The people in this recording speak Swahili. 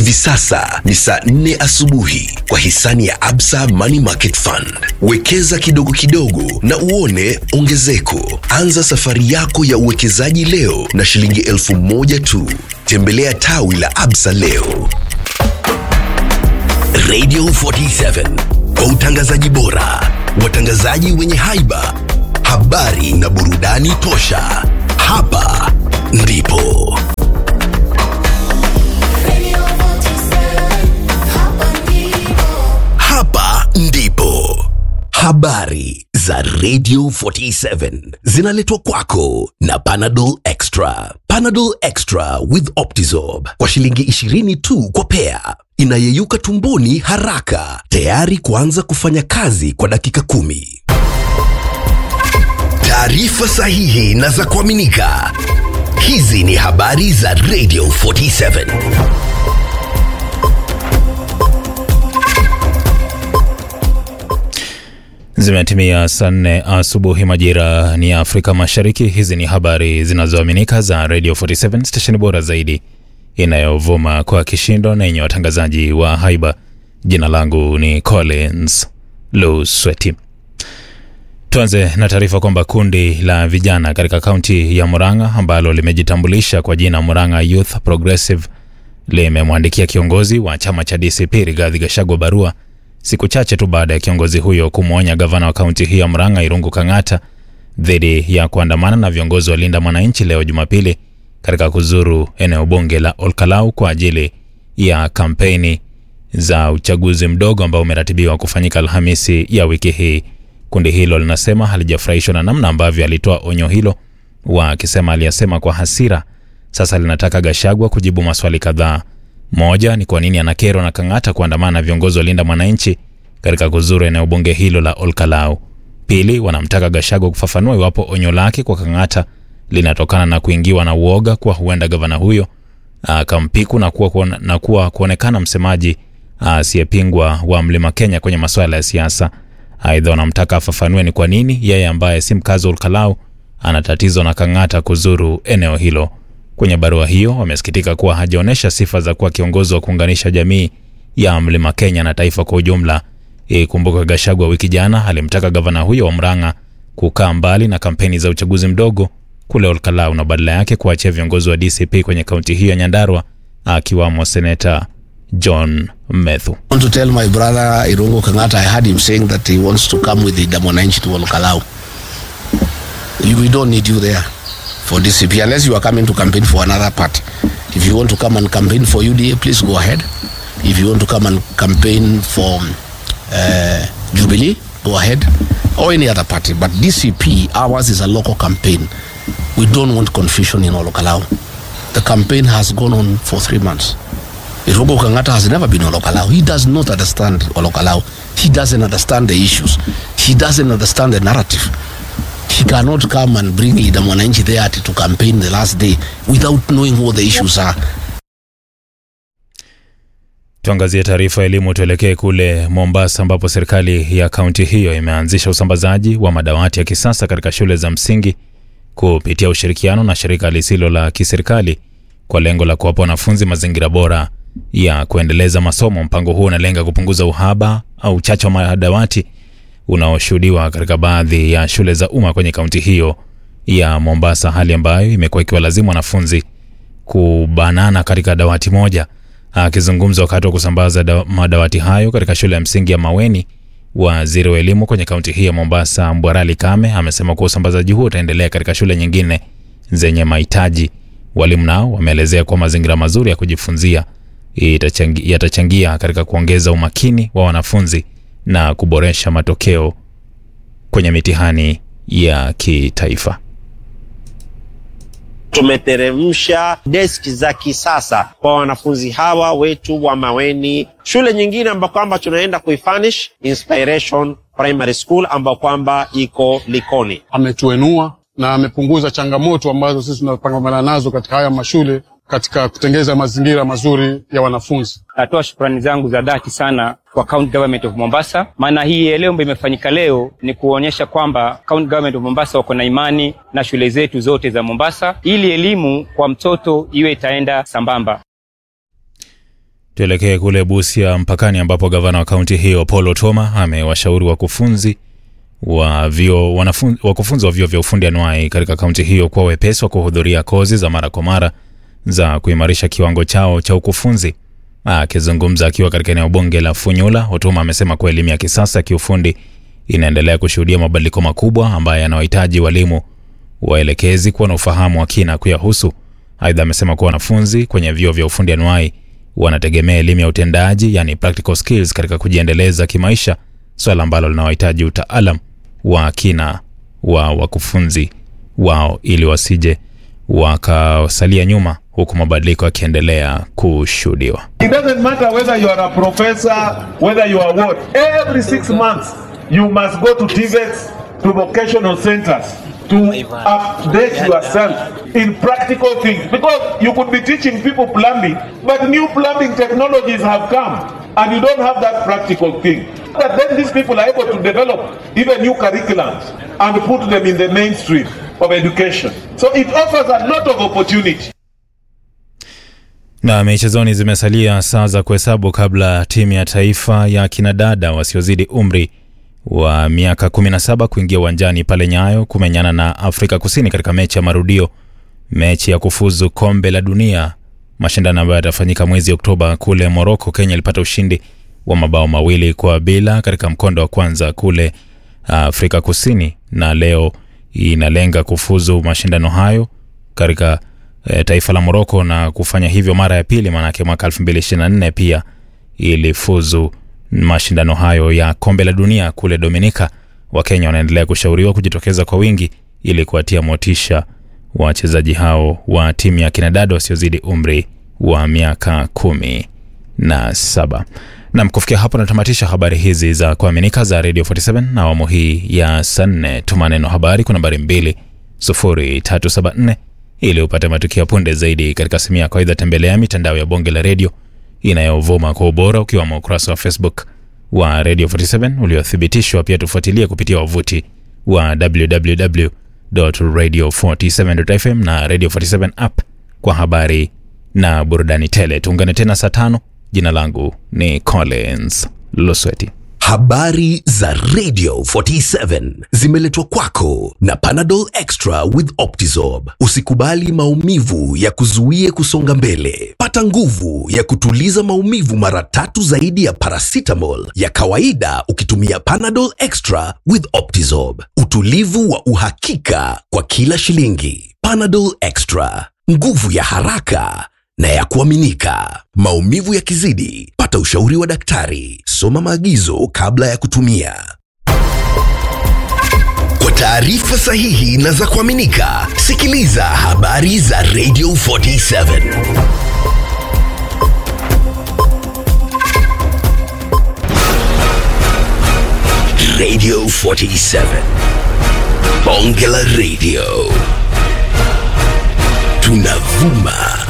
Hivi sasa ni saa nne asubuhi kwa hisani ya Absa Money Market Fund. Wekeza kidogo kidogo na uone ongezeko. Anza safari yako ya uwekezaji leo na shilingi elfu moja tu. Tembelea tawi la Absa leo. Radio 47 kwa utangazaji bora, watangazaji wenye haiba, habari na burudani tosha. Hapa ndipo hapa ndipo habari za Radio 47 zinaletwa kwako na Panadol Extra. Panadol Extra with Optizorb kwa shilingi 20 tu kwa pea, inayeyuka tumboni haraka, tayari kuanza kufanya kazi kwa dakika kumi. Taarifa sahihi na za kuaminika. Hizi ni habari za Radio 47. Zimetimia saa nne asubuhi majira ni ya Afrika Mashariki. Hizi ni habari zinazoaminika za Radio 47 stesheni bora zaidi inayovuma kwa kishindo na yenye watangazaji wa haiba. Jina langu ni Collins Lusweti. Tuanze na taarifa kwamba kundi la vijana katika kaunti ya Murang'a ambalo limejitambulisha kwa jina Murang'a Youth Progressive limemwandikia kiongozi wa chama cha DCP Rigathi Gachagua barua siku chache tu baada ya kiongozi huyo kumwonya gavana wa kaunti hiyo ya Murang'a Irungu Kang'ata dhidi ya kuandamana na viongozi wa Linda Mwananchi leo Jumapili katika kuzuru eneo bunge la Olkalau kwa ajili ya kampeni za uchaguzi mdogo ambao umeratibiwa kufanyika Alhamisi ya wiki hii. Kundi hilo linasema halijafurahishwa na namna ambavyo alitoa onyo hilo, wakisema aliyasema kwa hasira. Sasa linataka Gachagua kujibu maswali kadhaa. Moja ni kwa nini anakerwa na Kang'ata kuandamana na viongozi wa Linda Mwananchi katika kuzuru eneo bunge hilo la Olkalau. Pili, wanamtaka Gachagua kufafanua iwapo onyo lake kwa Kang'ata linatokana na kuingiwa na uoga kuwa huenda gavana huyo akampiku na kuwa, kuone, na kuwa kuonekana msemaji asiyepingwa wa Mlima Kenya kwenye masuala ya siasa. Aidha, wanamtaka afafanue ni kwa nini yeye ambaye si mkazi wa Olkalau ana tatizo na Kang'ata kuzuru eneo hilo. Kwenye barua hiyo wamesikitika kuwa hajaonyesha sifa za kuwa kiongozi wa kuunganisha jamii ya Mlima Kenya na taifa kwa ujumla. Ikumbuka Gachagua wiki jana alimtaka gavana huyo wa Murang'a kukaa mbali na kampeni za uchaguzi mdogo kule Olkalau na badala yake kuachia viongozi wa DCP kwenye kaunti hiyo ya Nyandarua akiwamo seneta John Methu. I want to tell my brother Irungu Kangata, I heard him saying that he wants to come with the Damonanchi to Olkalau. You- We don't need you there for DCP unless you are coming to campaign for another party. If you want to come and campaign for UDA, please go ahead. If you want to come and campaign for uh, Jubilee, go ahead. Or any other party. But DCP, ours is a local campaign. We don't want confusion in Olkalau. The campaign has gone on for three months. Irogo Kangata has never been Olokalau. He does not understand Olokalau. He doesn't understand the issues. He doesn't understand the narrative. He cannot come and bring Leader Mwananchi there to campaign the last day without knowing what the issues are. Tuangazie taarifa ya elimu, tuelekee kule Mombasa ambapo serikali ya kaunti hiyo imeanzisha usambazaji wa madawati ya kisasa katika shule za msingi kupitia ushirikiano na shirika lisilo la kiserikali kwa lengo la kuwapa wanafunzi mazingira bora ya kuendeleza masomo. Mpango huo unalenga kupunguza uhaba au uchache wa madawati unaoshuhudiwa katika baadhi ya shule za umma kwenye kaunti hiyo ya Mombasa, hali ambayo imekuwa ikiwalazimu wanafunzi kubanana katika dawati moja. Akizungumza wakati wa kusambaza da, madawati hayo katika shule ya msingi ya Maweni, waziri wa elimu kwenye kaunti hii ya Mombasa Mbwarali Kame amesema kuwa usambazaji huo utaendelea katika shule nyingine zenye mahitaji. Walimu nao wameelezea kuwa mazingira mazuri ya kujifunzia itachangi- yatachangia katika kuongeza umakini wa wanafunzi na kuboresha matokeo kwenye mitihani ya kitaifa. Tumeteremsha deski za kisasa kwa wanafunzi hawa wetu wa Maweni. Shule nyingine ambayo kwamba tunaenda kuifanish Inspiration Primary School ambayo kwamba iko Likoni. ametuenua na amepunguza changamoto ambazo sisi tunapambana nazo katika haya mashule katika kutengeza mazingira mazuri ya wanafunzi. Natoa shukrani zangu za dhati sana kwa County Government of Mombasa, maana hii leo ambayo imefanyika leo ni kuonyesha kwamba County Government of Mombasa wako na imani na shule zetu zote za Mombasa, ili elimu kwa mtoto iwe itaenda sambamba. Tuelekee kule Busia mpakani, ambapo gavana wa kaunti hiyo Paul Otoma amewashauri wakufunzi wa vyo wanafun, wakufunzi wa vyuo vya ufundi anuai katika kaunti hiyo kuwa wepesi wa kuhudhuria kozi za mara kwa mara za kuimarisha kiwango chao cha ukufunzi. Akizungumza akiwa katika eneo bunge la Funyula, Otoma amesema kuwa elimu ya kisasa ya kiufundi inaendelea kushuhudia mabadiliko makubwa ambayo yanawahitaji walimu waelekezi kuwa na ufahamu wa kina kuyahusu. Aidha, amesema kuwa wanafunzi kwenye vyuo vya ufundi anuai wanategemea elimu ya utendaji, yani practical skills, katika kujiendeleza kimaisha, swala ambalo linawahitaji utaalam wa kina wa wakufunzi wao ili wasije wakasalia nyuma huku mabadiliko yakiendelea kushuhudiwa. It doesn't matter whether you are a professor, whether you are what. Every six months, you must go to TVETs, to vocational centers to update yourself in practical things. Because you could be teaching people plumbing, but new plumbing technologies have come and you don't have that practical thing. But then these people are able to develop even new curriculums and put them in the mainstream of education. So it offers a lot of opportunity. Na michezoni, zimesalia saa za kuhesabu kabla timu ya taifa ya kinadada wasiozidi umri wa miaka 17 kuingia uwanjani pale Nyayo kumenyana na Afrika Kusini katika mechi ya marudio, mechi ya kufuzu kombe la dunia, mashindano ambayo yatafanyika mwezi Oktoba kule Moroko. Kenya ilipata ushindi wa mabao mawili kwa bila katika mkondo wa kwanza kule Afrika Kusini, na leo inalenga kufuzu mashindano hayo katika e, taifa la Moroko na kufanya hivyo mara ya pili, maanake mwaka 2024 pia ilifuzu mashindano hayo ya kombe la dunia kule Dominika. Wakenya wanaendelea kushauriwa kujitokeza kwa wingi ili kuwatia motisha wachezaji hao wa timu ya kinadada wasiozidi umri wa miaka kumi na saba. Nam, kufikia hapo natamatisha habari hizi za kuaminika za Radio 47 na awamu hii ya saa nne. Tuma neno habari kwa nambari 20374 ili upate matukio punde zaidi katika simu yako. Aidha, tembelea mitandao ya bonge la redio inayovuma kwa ubora ukiwamo ukurasa wa Facebook wa Radio 47 uliothibitishwa. Pia tufuatilie kupitia wavuti wa www.radio47.fm na Radio 47 app kwa habari na burudani tele. Tuungane tena saa tano. Jina langu ni Collins Losweti. Habari za Radio 47 zimeletwa kwako na Panadol Extra with Optizorb. Usikubali maumivu ya kuzuie kusonga mbele. Pata nguvu ya kutuliza maumivu mara tatu zaidi ya paracetamol ya kawaida ukitumia Panadol Extra with Optizorb. Utulivu wa uhakika kwa kila shilingi. Panadol Extra, nguvu ya haraka na ya kuaminika. Maumivu yakizidi, pata ushauri wa daktari. Soma maagizo kabla ya kutumia. Kwa taarifa sahihi na za kuaminika, sikiliza habari za Radio 47. Radio 47. Bonge la Radio. Tunavuma